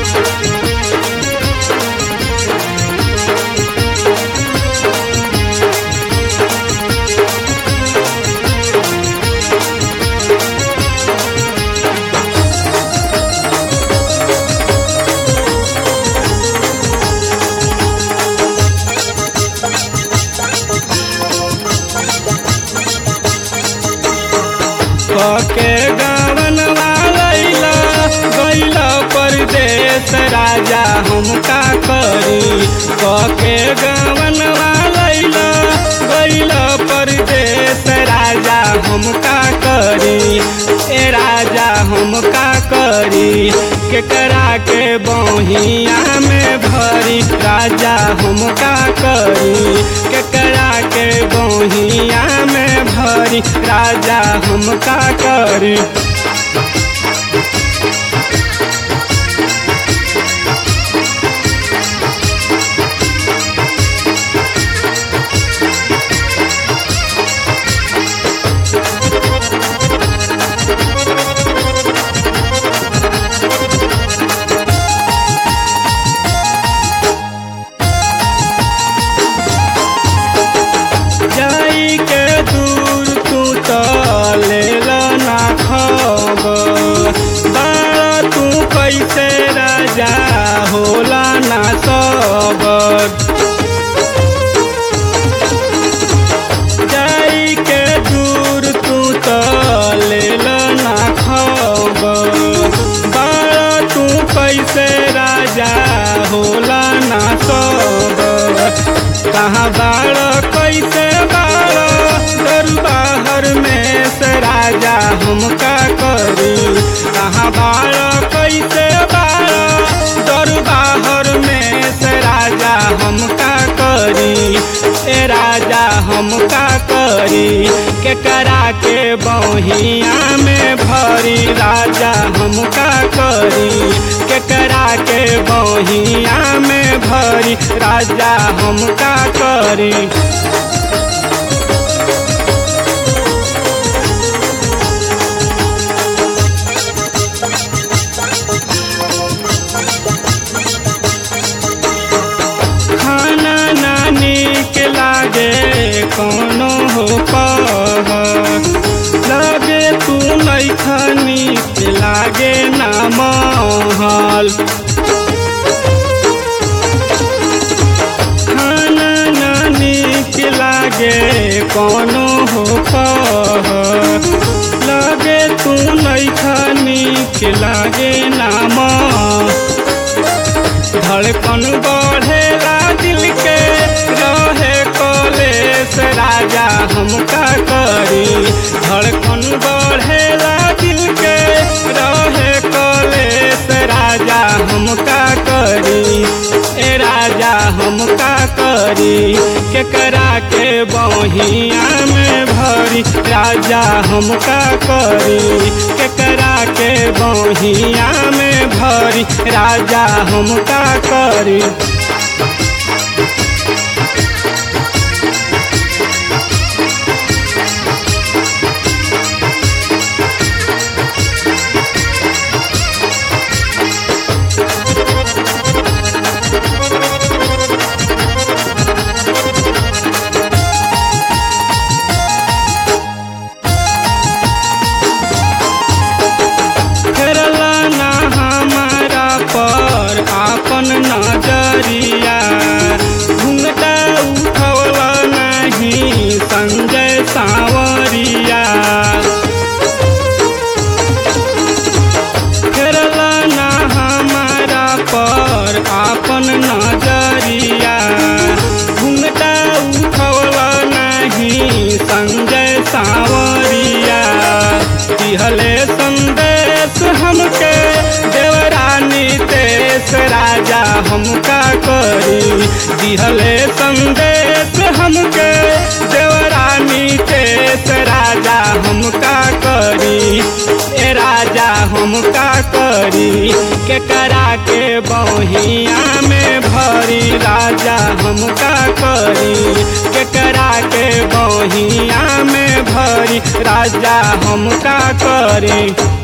के गवनवा लैला गैला परदेश राजा हम का करी के गवनवा लैला गैला परदेश राजा हम का करी ए राजा हम का करी केकरा के बहिया में भरी राजा हम का करी केकरा के बहिया में भरी राजा हम का करी जाई के दूर तू तो ले ना खबर बाड़ा तू कैसे राजा होला ना सबर जाई के दूर तू तो ले ना खबर बाड़ा तू कैसे राजा होला ना सबर कहाँ बाड़ कैसे बाड़ दरबार में से राजा हम का करी कहाँ बाड़ कैसे बाड़ दरबार में से राजा हम का करी ए राजा हम का करी केकरा के बहिया में भरी राजा हम का करी केकरा के बहिया में भरी राजा हम का करी खाना नानी के लागे कोनो हो कह लगे तू नहीं खानी के लागे ना महल खाना नानी के लागे कोनो हो कह लगे तू नहीं खानी के लागे ना महल धड़कन बढ़ेला दिल के रहे कलेश राजा हम का करी धड़कन बढ़ेला दिल के रहे कलेश राजा हम का करी ए राजा हम का करी केकरा के बहिया में भरी राजा हम का करी केकरा के बहिया में भरी राजा हम का करी फेरला ना हमारा पर आपन नजरिया घूंघटा उठवला नहीं संजय सांवरिया फेरला ना हमारा पर आपन नजरिया घूंघटा उठवला नहीं संजय सांवरिया दिहले संदेश हमके देवरानी तेस राजा हम का करी दिहले संदेश हमके देवरानी तेस राजा हम का करी ए राजा हम का करी केकरा के बहिया में भरी राजा हम का करी केकरा के बहिया में भरी राजा हम का करी